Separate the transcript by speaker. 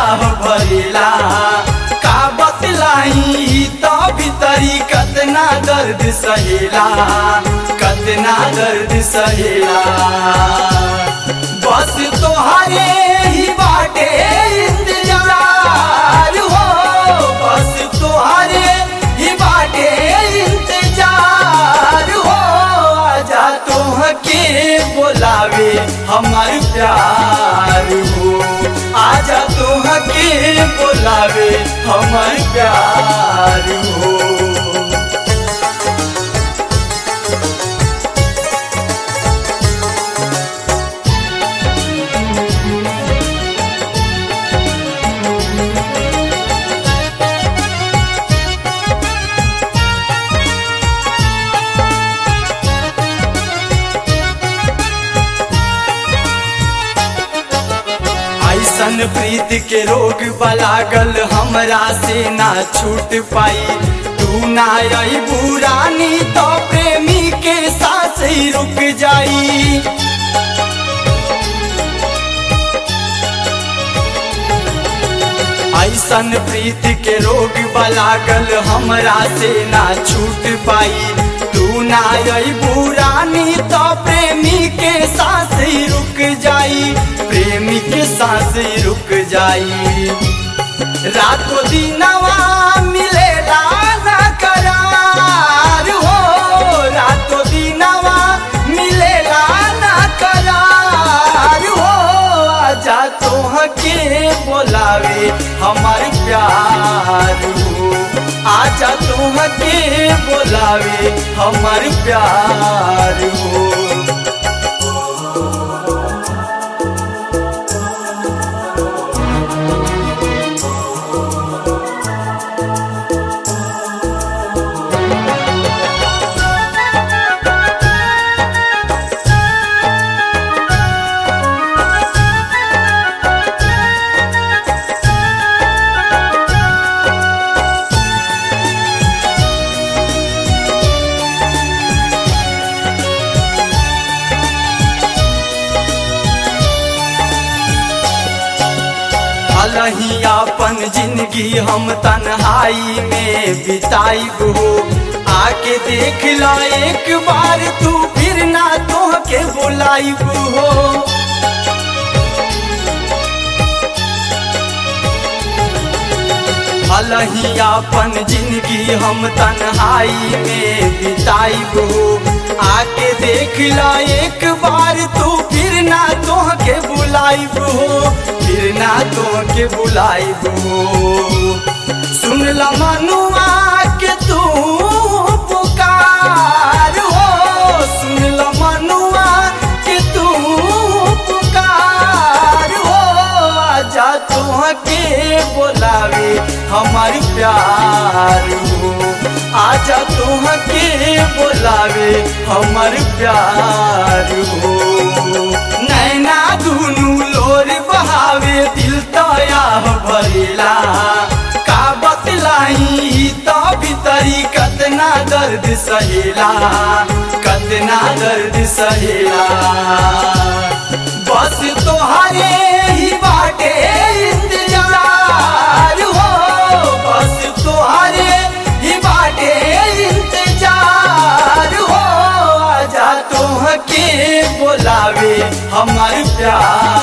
Speaker 1: भरेला का बतलाई तो भीतरी कतना दर्द सहेला कतना दर्द सहेला बस तोहरे ही बाटे इंतजार हो बस तोहरे ही बाटे इंतजार हो आजा तोह के बोलावे हमार प्यार हो आजा तोह के बोलावे हमार प्यार हो ऐसन प्रीत के रोग बलागल हमरा से ना छूट पाई तू ना आई बुरानी तो प्रेमी के सांस ही रुक जाई ऐसन प्रीत के रोग बलागल हमरा से ना छूट पाई तू ना आई बुरानी तो प्रेमी के सांस ही रुक जाई प्रेमी के सांस ही रुक जाई रातों दिनवा मिलेला ना करार हो रातों दिनवा मिलेला ना करार हो आजा तोह के बोलावे हमार प्यार हो आजा तोह के बोलावे हमार प्यार हो अलही अपन जिंदगी हम तन्हाई में बिताइब हो आके देख ला एक बार तू फिर ना तोह के बुलाइब हो अलही अपन जिंदगी हम तन्हाई में बिताइब हो आके देख ला एक बार तू फिर ना तोह के बुलाइब हो फिर ना तोह के बुलाइब हो सुन ला मनुआ के तू पुकार हो सुन ला मनुआ के तू पुकार हो आजा तोह के बोलावे हमार प्यार हो आजा तोह के बोलावे हमार प्यार हो नैना दुनू लोर बहावे दिल तया भरेला का बतलाई तो भीतरी कतना दर्द सहेला कतना दर्द सहेला बस तोहरे ही बाटे इंतजार हो बस तोहरे ही बाटे इंतजार हो आजा तोह के बोलावे हमार प्यार